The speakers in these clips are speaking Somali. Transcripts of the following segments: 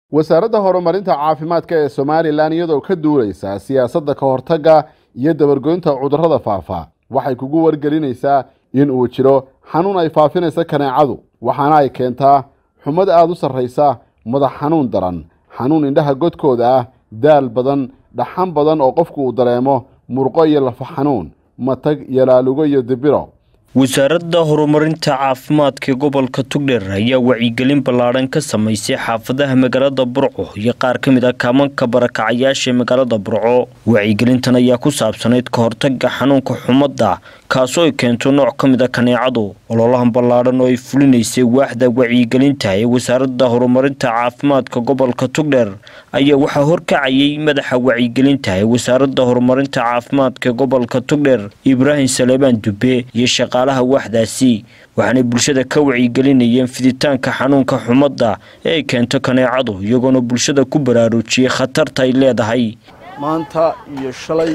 wasaaradda horumarinta caafimaadka ee somalilan iyadoo ka duuleysa siyaasadda ka hortagga iyo dabargoynta cudurrada faafa waxay kugu wargelinaysaa in uu jiro xanuun ay faafinaysa kaneecadu waxaana ay keentaa xumad aada u sarraysa madax xanuun daran xanuun indhaha godkooda ah daal badan dhaxan badan oo qofku uu dareemo murqo iyo lafa xanuun matag iyo laalugo iyo dibiro wasaaradda horumarinta caafimaadka gobolka tugdheer ayaa wacyigelin ballaadhan ka samaysay xaafadaha magaalada burco iyo qaar ka mid ah kaamanka barakacayaasha magaalada burco wacyigelintan ayaa ku saabsanayd ka hortaga xanuunka xumadda kaasoo ay keento nooc ka mid a kaneecadu ololahan ballaadhan oo ay fulinaysay waaxda wacyigelinta ee wasaaradda horumarinta caafimaadka gobolka tugdheer ayaa waxaa horkacayay madaxa wacyigelinta ee wasaaradda horumarinta caafimaadka gobolka tugdheer ibraahim saleebaan dube iyo shaqaalaha waaxdaasi waxaanay bulshada ka wacyigelinayeen fiditaanka xanuunka xumadda ee ay keento kaneecadu iyagoona bulshada ku baraarujiyey khatarta ay leedahay maanta iyo shalay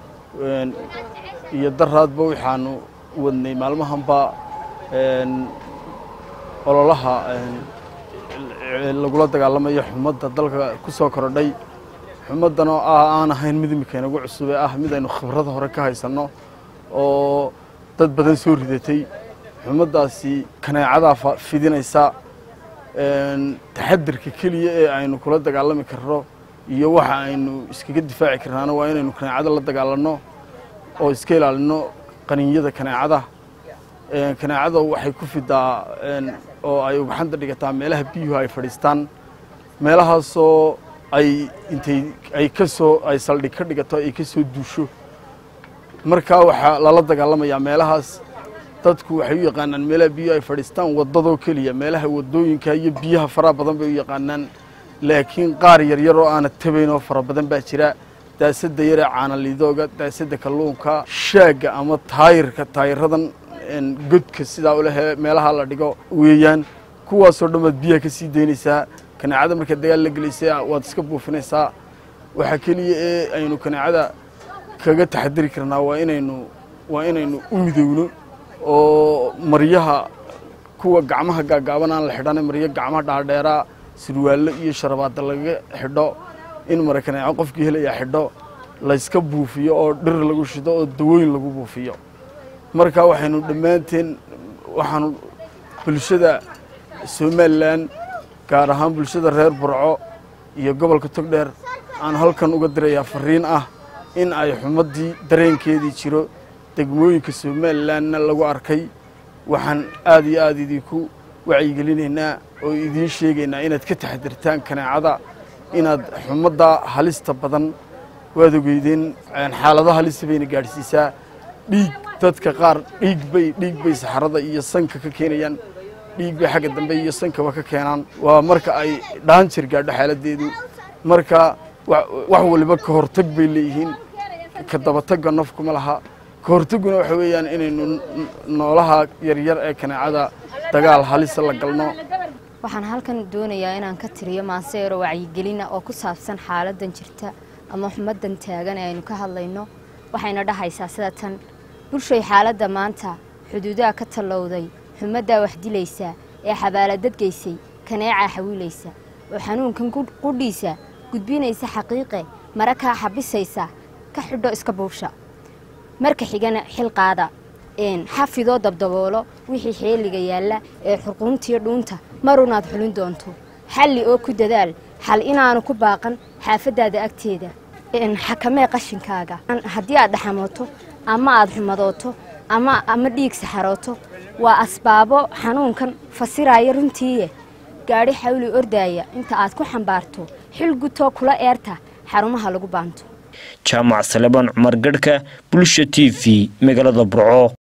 iyo daraadba waxaanu wadnay maalmahanba ololaha lagula dagaalamayo xumadda dalka ku soo korodhay xumaddan oo ah aan ahayn mid imika inagu cusube ah mid aynu khibrada hore ka haysanno oo dad badan soo ridatay xumaddaasi kaneecadaa fidinaysa taxadirka keliya ee aynu kula dagaalami karno iyo waxa aynu iskaga difaaci karnaana waa inaynu kaneecada la dagaalanno oo iska ilaalino qaniinyada kaneecada kaneecada waxay ku fidaa oo ay ugxanta dhigataa meelaha biyuhu ay fadhiistaan meelahaasoo ay intay ay ka soo ay saldhig ka dhigato ay ka soo duusho markaa waxaa lala dagaalamayaa meelahaas dadku waxay u yaqaanaan meelaha biyuhu ay fadhiistaan waddadoo keliya meelaha waddooyinka iyo biyaha faraha badan bay u yaqaanaan laakiin qaar yaryar oo aana tabayn oo fara badan baa jira daasadda yaree caanaliidooga daasadda kalluunka shaagga ama taayirka taayiradan godka sidaa ulehee meelaha la dhigo weeyaan kuwaasoo dhan baad biyaha ka sii daynaysaa kaneecada markaad dagaal la gelaysa waad iska buufinaysaa waxaa keliya ee aynu kaneecada kaga taxadiri karnaa waa inaynu waa inaynu u midowno oo maryaha kuwa gacmaha gaagaaban aan la xidhana maryo gacmaha dhaadheeraa sirwaallo iyo sharabaadda laga xidho in mara kaneeco qofkii helayaa xidho layska buufiyo oo dhir lagu shido oo dawooyin lagu buufiyo marka waxaynu dhammaanteen waxaanu bulshada somalilan gaar ahaan bulshada reer burco iyo gobolka togdheer aan halkan uga dirayaa fariin ah in ay xumaddii dareenkeedii jiro degmooyinka somalilanna lagu arkay waxaan aad iyo aada idinku wacyigelinaynaa oo idiin sheegaynaa inaad ka taxadirtaan kaneecada inaad xumadda halista badan waad ogeydeen xaalado halista bayna gaadhsiisaa dhiig dadka qaar dhiig bay dhiig bay saxarada iyo sanka ka keenayaan dhiig bay xagga dambe iyo sankaba ka keenaan waa marka ay dhaanjir gaadho xaaladdeedu marka wax waliba ka hortag bay leeyihiin ka dabatagga nafkuma laha ka hortagguna waxa weeyaan inaynu noolaha yaryar ee kaneecada dagaal halisa la galno waxaan halkan doonayaa inaan ka tiriyo maanseero wacyigelina oo ku saabsan xaaladan jirta ama xumadan taagan ee aynu ka hadlayno waxayna dhahaysaa sida tan bulshay xaaladda maanta xuduudaha ka tallowday xumaddaa wax dilaysa ee xabaaladadgaysay kaneecaa xawiilaysa oo xanuunkan qudhiisa gudbinaysa xaqiiqe mara kaa xabisaysa ka xidho iska buubsha marka xigana xilqaada xafidoo dabdaboolo wixii xeeliga yaalla ee xurquuntiyo dhuunta marunaad xulin doonto xalli oo ku dadaal xal inaanu ku baaqan xaafaddaada agteeda xakamee qashinkaaga haddii aad dhaxamooto ama aad xumadooto ama ama dhiig saxarooto waa asbaabo xanuunkan fasiraya runtiiye gaadhi xawli ordaaya inta aad ku xambaarto xil gutoo kula eerta xarumaha lagu baanto jaamac salebaan cumar garhka bulsha t v magaalada burco